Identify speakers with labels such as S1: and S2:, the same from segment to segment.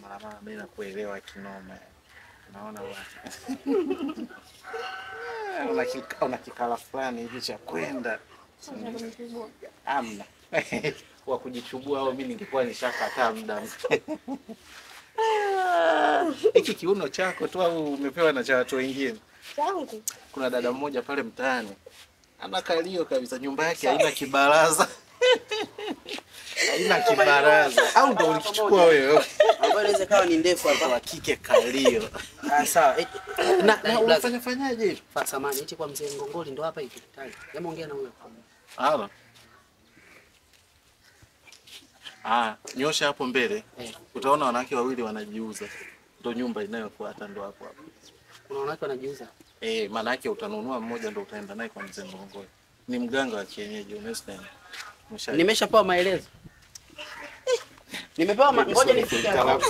S1: mara mara mimi nakuelewa kinoma. Naona bwana. Una kika- una kikala fulani hivi cha kwenda. Amna. Wa kujichubua au mimi ningekuwa nishakataa muda. Hiki kiuno chako tu au umepewa na cha watu wengine?
S2: Changu.
S1: Kuna dada mmoja pale mtaani ana kalio kabisa, nyumba yake haina kibaraza haina kibaraza, au ndo ulikichukua wewe?
S3: Ambayo inaweza kawa ni ndefu hapa.
S1: Wa kike kalio
S3: Ah, sawa. Eh,
S1: na, na
S3: blaza.
S1: unafanya fanyaje hivi?
S3: Fa samani eti kwa mzee Ngongoli ndo hapa hivi. Tayari. Hebu ongea na huyo.
S1: Halo. Ah, nyosha hapo mbele.
S3: Eh.
S1: Utaona wanawake wawili wanajiuza. Ndo nyumba inayofuata ndo hapo hapo.
S3: Kuna wanawake wanajiuza.
S1: Eh, maana yake utanunua mmoja ndo utaenda naye kwa mzee Ngongoli. Ni mganga wa kienyeji, umesikia? Msha-
S3: Nimeshapewa maelezo. Eh, Nimepewa ma... ngoja nifike hapo.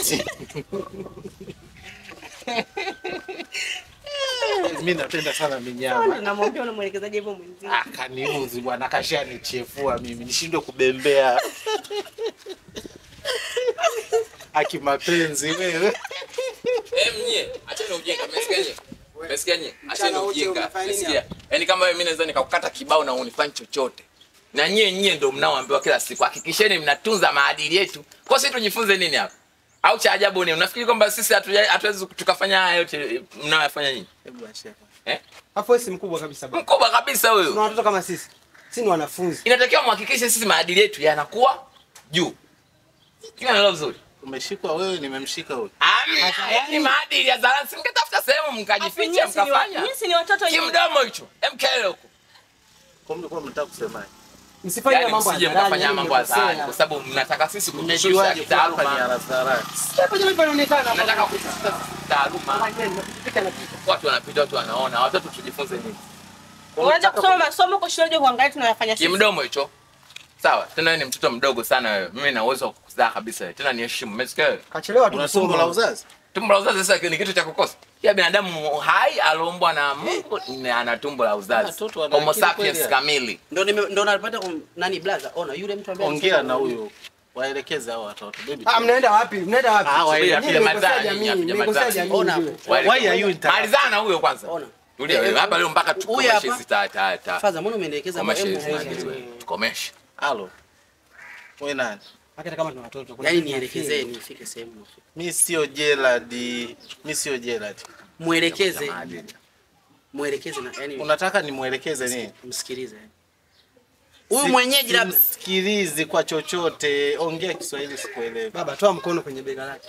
S1: Mimi napenda sana minyama.
S2: Namwambia unamwelekezaje hivyo mwenzio?
S1: Ah, kaniuzi bwana, kashanichefua mimi nishindwe kubembea. Aki mapenzi wewe.
S4: Eh, mnye, acheni ujinga, mmesikia nyie? Mmesikia nyie? Acheni
S3: Mchana wote
S4: ujinga.
S3: unafanya nini
S4: Mmesikia? Yaani kama mimi naweza nikakukata kibao na unifanye chochote. Na nyie nyie ndio mnaoambiwa kila siku, hakikisheni mnatunza maadili yetu. Kwa sisi tujifunze nini hapa? Au cha ajabu ni unafikiri kwamba sisi hatuja- hatuwezi tukafanya haya yote mnayoyafanya nyinyi?
S1: Hebu achia.
S4: Eh?
S5: Hapo wewe si mkubwa kabisa baba.
S4: Mkubwa kabisa
S5: Tuna
S4: huyo.
S5: watoto kama sisi. Sisi ni wanafunzi.
S4: Inatakiwa muhakikishe sisi maadili yetu yanakuwa juu. Hiyo nalo vizuri.
S1: Umeshikwa wewe, nimemshika huyu.
S4: Amna, yaani maadili ya zalansi mngetafuta sehemu mkajificha mkafanya.
S2: Nyinyi ni watoto nyinyi.
S4: Kimdomo hicho. Emkele huko.
S1: Kwa mlikuwa mnataka kusemaje?
S5: Msifanye
S4: Yaani
S5: mambo
S4: msije
S5: hadharani,
S4: mkafanya
S5: yaani
S4: mambo hadharani
S5: mmekosea.
S4: kwa sababu mnataka sisi kutushusha
S1: Mmejuaje kwa hapa ni
S4: kitaaluma.
S1: harasarani?
S5: Hapo jamani panaonekana.
S4: Mnataka kutushusha kitaaluma. Watu wanapita, watu wanaona. Watoto tujifunze nini?
S2: Unaweza kusoma masomo kwa shule kuangalia tunayofanya sisi.
S4: Kimdomo hicho. Sawa, tena wewe ni mtoto mdogo sana wewe. Mimi na uwezo wa kukuzaa kabisa wewe. Tena niheshimu. Umesikia wewe?
S5: Kachelewa tu
S1: Una tumbo la
S5: kusoma.
S1: uzazi?
S4: Tumbo la uzazi sasa ni kitu cha kukosa. Kila binadamu hai aliumbwa na Mungu na ana tumbo la uzazi.
S1: Watoto wana
S4: Homo
S1: akili
S4: sapiens
S1: kweli.
S4: kamili.
S3: Ndo nime ndo napata kum... nani blaza? Ona yule mtu ambaye
S1: Ongea na huyo. Waelekeze hao watoto. Baby.
S5: Ah, mnaenda wapi? Mnaenda wapi?
S1: Ah, waende
S5: Nyinyi
S4: apige
S5: mmekosea
S4: madhara,
S5: jamii,
S4: nyinyi apige
S5: mmekosea
S4: madhara.
S5: jamii
S3: Ona.
S5: ujue.
S4: Wale-
S1: Why are you interrupting?
S4: Malizana huyo kwanza.
S3: Ona.
S4: Tulia wewe. Hapa leo mpaka
S3: Huyu
S4: tukomeshe
S3: hapa.
S4: hizi ta ta ta.
S3: Faza, mbona umenielekeza hapo?
S4: Tukomeshe
S3: Hebu
S4: hizi
S3: ongea.
S4: maadili wewe. Tukomeshe.
S1: Halo. Wewe nani?
S5: Hata kama tuna watoto. kuna
S3: Yaani
S5: kitu
S3: nielekezee
S5: nafikiri.
S3: nifike sehemu nafika.
S1: Mi sio Gerald. Mi sio Gerald.
S3: Muelekeze,
S4: Maadili.
S3: muelekeze na yani
S1: Unataka nimwelekeze nini?
S3: msikilize. Huyu mwenyeji labda
S1: Simsikilizi kwa chochote. Ongea Kiswahili sikuelewi.
S5: Baba, toa mkono kwenye bega lake.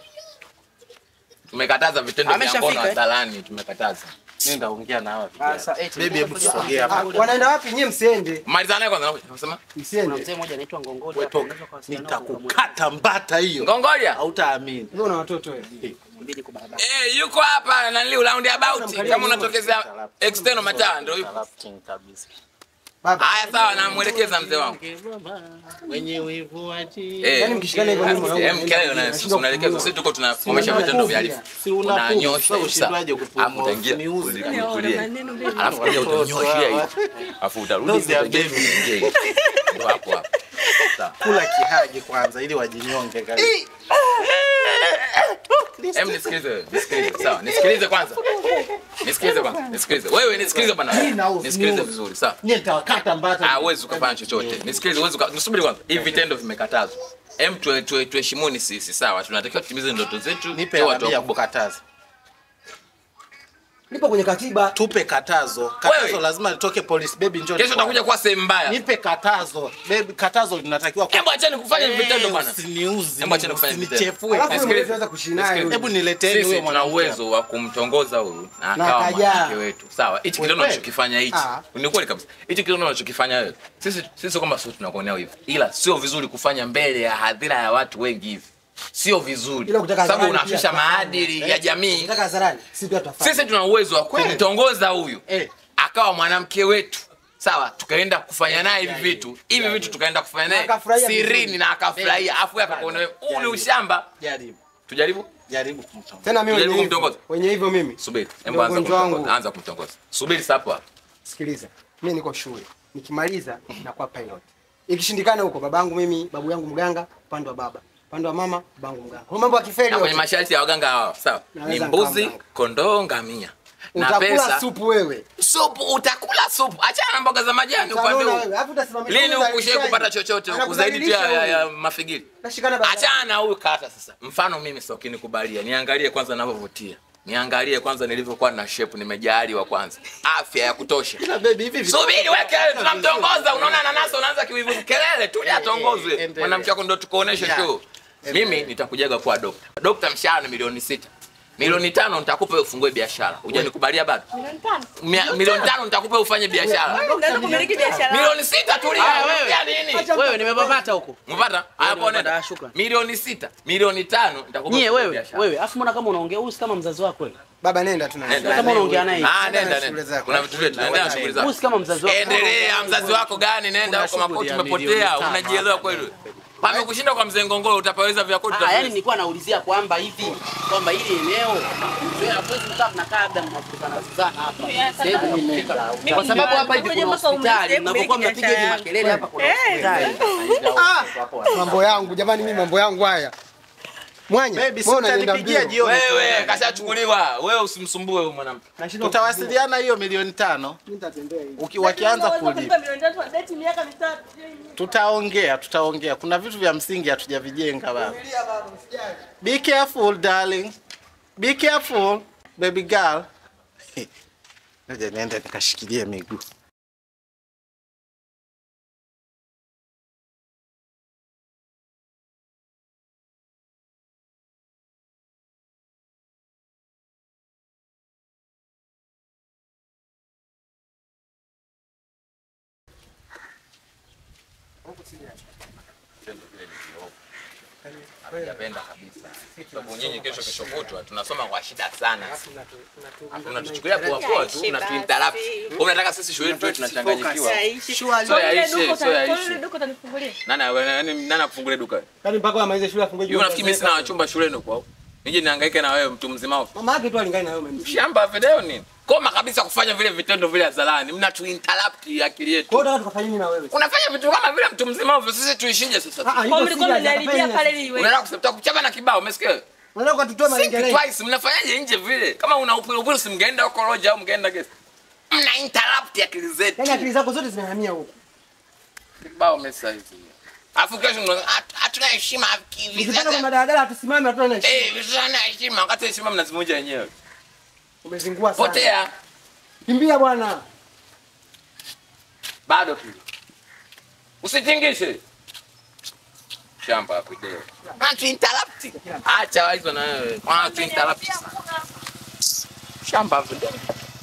S4: Tumekataza vitendo vya
S3: Ameshafika,
S4: ngono
S3: eh?
S4: hadharani, tumekataza.
S1: Nenda ongea na hawa vijana.
S3: Sasa, eti,
S1: Baby, hebu
S3: ngoja-
S1: tusogee hapa.
S5: Ah, wanaenda wapi? Nyie msiende.
S4: Malizana naye kwanza unasema?
S3: kuna
S5: Msiende.
S3: mzee mmoja anaitwa Ngongoli
S1: Wewe
S3: hapa,
S1: toka.
S3: unaweza kuwasiliana nao ukamwambia.
S1: Nitakukata mbata hiyo.
S4: Ngongolia.
S1: Hautaamini.
S5: Wewe una watoto wewe.
S3: Mbili kwa barabara.
S4: Eh, yuko hapa na nili round about kama unatokezea external mataa ndio yuko.
S1: Interrupting kabisa.
S5: Baba.
S4: Haya sawa namwelekeza mzee wangu.
S1: Wenye wivu waji.
S4: Eh.
S5: Yaani mkishikana hivyo mimi mwanangu,
S4: eh, mkele na sisi unaelekeza sisi tuko tunakomesha vitendo vya halifu.
S1: Si unakufa,
S4: Unanyosha
S1: sasa ushindwaje kupumua?
S4: Alafu utaingia
S1: Usiniuzi.
S4: kulia.
S2: maneno mengi.
S4: Alafu kuja utanyoshia hivi. Alafu utarudi
S1: Those are
S4: utaingia
S1: babies.
S4: uingie hivi. Ndio hapo hapo. Sawa.
S1: Kula kihagi kwanza ili wajinyonge kabisa.
S4: Em, nisikilize wewe, nisikilize. Sawa, nisikilize kwanza. Nisikilize kwanza. Nisikilize. Wewe nisikilize bwana. Nisikilize vizuri, sawa?
S1: Nyie nitawakata mbata.
S4: Ah, huwezi ukafanya chochote. Nisikilize, huwezi uka- nisubiri kwanza. Hivi vitendo vimekatazwa. Em, tuhe- tuhe- tuheshimuni sisi, sawa? Tunatakiwa tutimize ndoto zetu.
S1: Nipe
S4: tuwe watu
S1: tabia ya
S4: wakubwa.
S1: kukataza.
S5: Lipo kwenye katiba.
S1: Tupe katazo. Katazo
S4: Wewe.
S1: lazima litoke police baby njoo.
S4: Kesho utakuja kuwa sehemu mbaya.
S1: Nipe katazo. Baby katazo linatakiwa
S4: Hebu acheni kufanya hivi vitendo bwana.
S1: Usiniuzi.
S4: Hebu acheni kufanya hivi
S1: Usinichefue.
S5: Alafu wewe
S4: Nisikilize.
S5: unaweza kuishi naye.
S4: Nisikilize.
S1: Hebu nileteni
S4: Sisi
S1: huyo
S4: tuna
S1: mwanamke.
S4: uwezo wa kumtongoza huyu na
S5: Na
S4: akawa
S5: akajaa.
S4: mwanamke wetu. Sawa, hichi kitendo
S1: Kweli?
S4: unachokifanya hichi.
S5: Ah.
S4: Ni kweli kabisa. Hichi kitendo unachokifanya wewe. Sisi sisi kwamba sio tunakuonea hivi. Ila sio vizuri kufanya mbele ya hadhira ya watu wengi hivi. Sio vizuri.
S5: Ila kutaka
S4: Sababu
S5: hadharani
S4: unashusha
S5: pia
S4: maadili ya jamii.
S5: Nataka hadharani. Sisi pia tutafanya.
S4: Sisi tuna uwezo wa kumtongoza huyu
S1: Eh.
S4: akawa mwanamke wetu sawa, tukaenda kufanya naye hivi vitu hivi vitu tukaenda kufanya naye
S5: Na akafurahia
S4: sirini
S5: vizuri.
S4: na akafurahia, afu akakuona wewe, huu ni ushamba.
S1: Jaribu.
S4: Tujaribu,
S1: Jaribu kumtongoza.
S5: Tena mimi
S4: Tujaribu
S5: wenye hivyo.
S4: kumtongoza.
S5: Wenye hivyo mimi.
S4: subiri,
S5: Ndio
S4: hebu anza
S5: ugonjwa wangu.
S4: kumtongoza, anza kumtongoza. Subiri sasa hapo hapo.
S5: Sikiliza. Mimi niko shule. Nikimaliza nakuwa pilot. Ikishindikana huko babangu mimi, babu yangu mganga, upande wa baba. Upande wa mama bangu mganga. Kwa mambo ya kifeli
S4: na kwenye
S5: yote.
S4: masharti ya waganga hao sawa ni
S5: Naweza
S4: mbuzi
S5: nikamganga.
S4: kondoo ngamia na
S5: Utakula
S4: pesa
S5: supu wewe.
S4: supu utakula supu achana na mboga za majani upande
S5: Utanona
S4: huu
S5: wewe. Alafu utasimama
S4: lini
S5: mikono
S4: ukushie
S5: za
S4: kupata
S5: lishaji.
S4: chochote huku zaidi tu ya, ya,
S5: Anakudhalilisha
S4: ya
S5: huyu.
S4: mafigiri
S5: Nashikana baba.
S4: achana na huyu kata sasa mfano mimi sio kinikubalia niangalie kwanza ninavyovutia niangalie kwanza nilivyokuwa na shape nimejaliwa kwanza afya ya kutosha
S1: Ila baby hivi vitu-
S4: subiri we kelele tunamtongoza unaona nanasa unaanza kiwivu kelele tulia
S1: Eh,
S4: atongozwe
S1: endelea.
S4: mwanamke wako ndo tukuoneshe
S1: Yeah.
S4: tu mimi nitakujaga kuwa dokta dokta mshahara ni milioni sita milioni tano nitakupa ufungue biashara ujanikubalia bado
S2: Milioni tano.
S4: Mia- milioni tano nitakupa ufanye biashara
S2: Unaweza kumiliki biashara.
S4: milioni sita tulia
S3: Haya, wewe.
S4: unaongea nini
S3: Wewe nimepapata huko.
S4: Mpata? Hapo
S3: nimepata,
S4: nenda.
S3: shukrani.
S4: Milioni sita, milioni tano nitakupa
S3: Nyie
S4: kufanya
S3: wewe,
S4: biashara.
S3: wewe, afu mbona kama unaongea huyu si kama mzazi wako wewe?
S5: Baba nenda tuna.
S4: Nenda.
S3: Kama unaongea naye.
S4: Ah,
S5: Nenda
S4: nenda
S5: na shughuli
S4: nenda.
S5: zako.
S4: Kuna vitu vyetu tunaendelea na shughuli
S3: Huyu
S4: zako.
S3: si kama mzazi wako.
S4: Endelea, mzazi wako gani? Nenda
S1: Kuna
S4: huko makoti
S1: shughuli ya
S4: umepotea,
S1: milioni tano
S4: unajielewa
S1: hapa
S4: kweli? Pamekushinda kwa mzee Ngongoro utapaweza vya kwetu.
S3: Ah, yani
S4: utapaweza.
S3: nilikuwa naulizia kwamba hivi kwamba hili eneo wewe hapo mkaa mnakaa labda mnavutana vutana hapa. Sehemu mmefika. Kwa sababu hapa hivi kuna hospitali, mnapokuwa mnapiga hivi makelele hapa kuna hospitali.
S5: Mambo yangu jamani, mimi mambo yangu haya. Mwanya.
S1: Baby, si
S5: mbona unaenda
S1: utanipigia
S5: mbio?
S1: jioni.
S4: Wewe kashachukuliwa. Wewe usimsumbue huyu mwanamke.
S5: Nashindwa
S1: Tutawasiliana hiyo milioni tano.
S5: Mimi nitatembea hivi.
S1: Uki, wakianza
S2: Unaweza
S1: kulipa
S2: kulipa milioni tatu, date miaka mitatu.
S1: tutaongea, tutaongea. Kuna vitu vya msingi hatujavijenga baba.
S5: Tulia baba, usijali.
S1: Be careful darling. Be careful baby girl. Ngoja niende nikashikilie miguu.
S4: Hatujapenda kabisa. Sababu nyinyi kesho kesho kutwa tunasoma kwa shida sana. Unatuchukulia poa poa tu, unatuinterrupt. Wewe unataka sisi shule yetu tuwe tunachanganyikiwa. So yaishe, so yaishe.
S2: Duka utanifungulia.
S4: Nani nani nani akufungulie duka?
S5: Yaani mpaka amalize shule afungue
S4: Hiyo nafikiri mimi sina wachumba shuleni kwao. Nije nihangaike na wewe mtu mzima huko.
S5: Mama yake tu alingana na wewe mimi.
S4: Shamba video nini? Koma kabisa kufanya vile vitendo vile hadharani. Mnatu interrupt akili yetu.
S5: Kwa hiyo unataka tukafanye nini na wewe?
S4: Unafanya vitu kama vile mtu mzima ovyo. Sisi tuishije sasa?
S5: Ah, ah,
S2: Kwa
S5: hivyo
S2: mlikuwa
S5: si
S2: mnaniharibia pale ili iwe.
S4: Unaenda kusema kuchapa na kibao, umesikia?
S5: Unataka kututoa
S4: Think
S5: malengeleo.
S4: twice, mnafanyaje nje vile? Kama una upili upili si mngeenda huko Roja au mngeenda guest. Mna interrupt akili zetu.
S5: Yaani akili zako zote zinahamia huko.
S4: Kibao mesa hizi. Alafu kesho mna "Hatu- hatuna heshima hivi.
S5: Ukipanda kwa
S4: Sasa
S5: madaladala hatusimame hatuna na heshima.
S4: eh, hatuna heshima wakati heshima mnazivunja wenyewe.
S5: Umezingua sana.
S4: Potea.
S5: Kimbia bwana.
S4: Bado tu. Usitingishe. Shamba hapo video. Watu interrupt. Acha hizo na wewe. Watu interrupt. Shamba hapo video.